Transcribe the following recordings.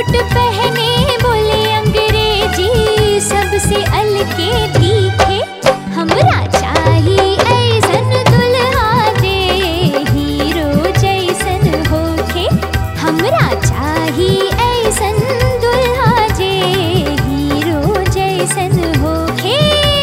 पुट पहने बोले अंग्रेजी सबसे अलके दिखे हमरा चाही ऐसन दुल्हा जे हीरो जैसन होखे हमरा चाही ऐसन दुल्हा जे हीरो जैसन होखे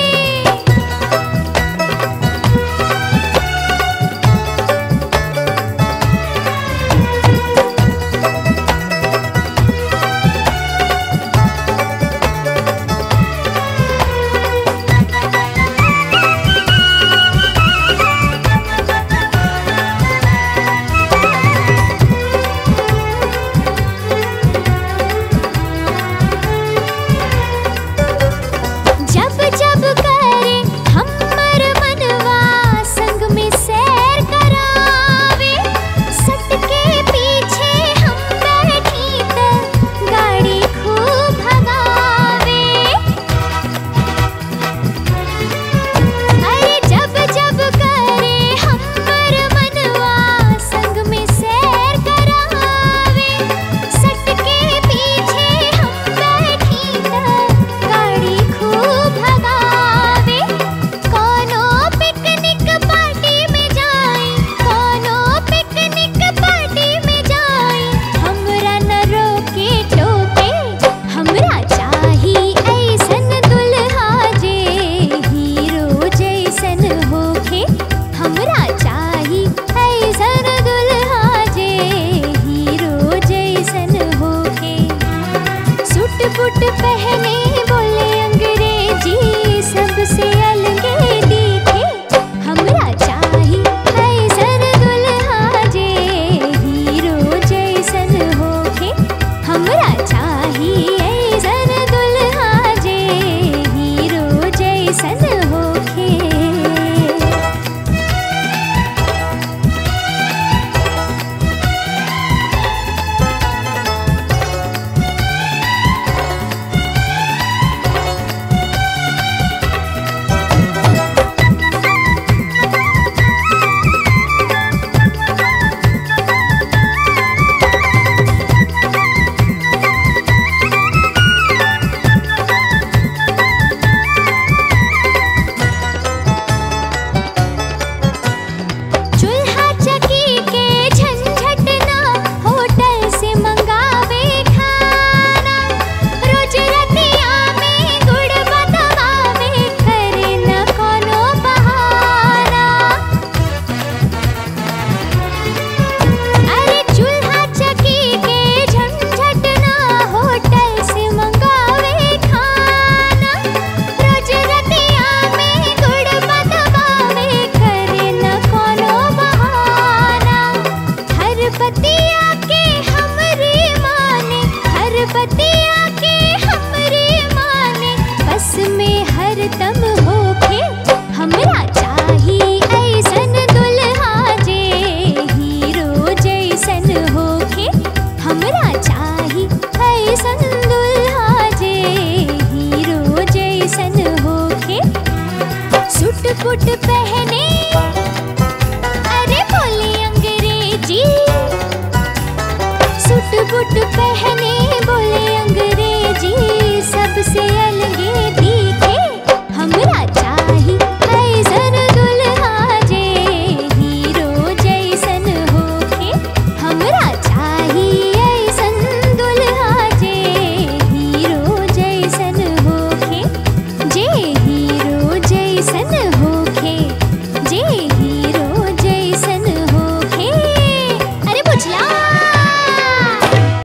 जब जब करे हमर मनवा संग में सैर करावे सट के पीछे हम बैठी त गाड़ी खूब भगावे अरे जब जब करे हमर मनवा संग में सैर करावे सट के पीछे हम बैठी त गाड़ी खूब भगावे कोनो पिकनिक पार्टी में जाई कोनो पिकनिक पार्टी में जाई हमरा न रोके टोके हमरा चाही ऐसन दुल्हा जे हीरो जैसन होखे हमरा चाही ऐसन दुल्हा जे हीरो जैसन होखे सूट बूट पहने बोले अंग्रेजी सबसे अलगे दिखे हमरा चाही ऐसन दुल्हा जे हीरो जैसन होखे हमरा चाही ऐसन दुल्हा जे हीरो जैसन होखे चूल्हा चकी के झंझट ना होटल से मंगावे खाना रोज रतिया में गुड़ बतावे करे न कोनो बहाना अरे चूल्हा चकी के झंझट ना होटल से मंगावे खाना रोज रतिया में गुड़ बतावे करे न कोनो बहाना हर बतिया के हमरे माने हर बतिया के हमरे माने बस में हर दम होके हमरा चाही ऐसन दुल्हा जे हीरो जैसन होके हमरा चाही ऐसन दुल्हा जे हीरो जैसन होके सूट बूट पहने अरे बोले अंग्रेजी सूट बूट पहने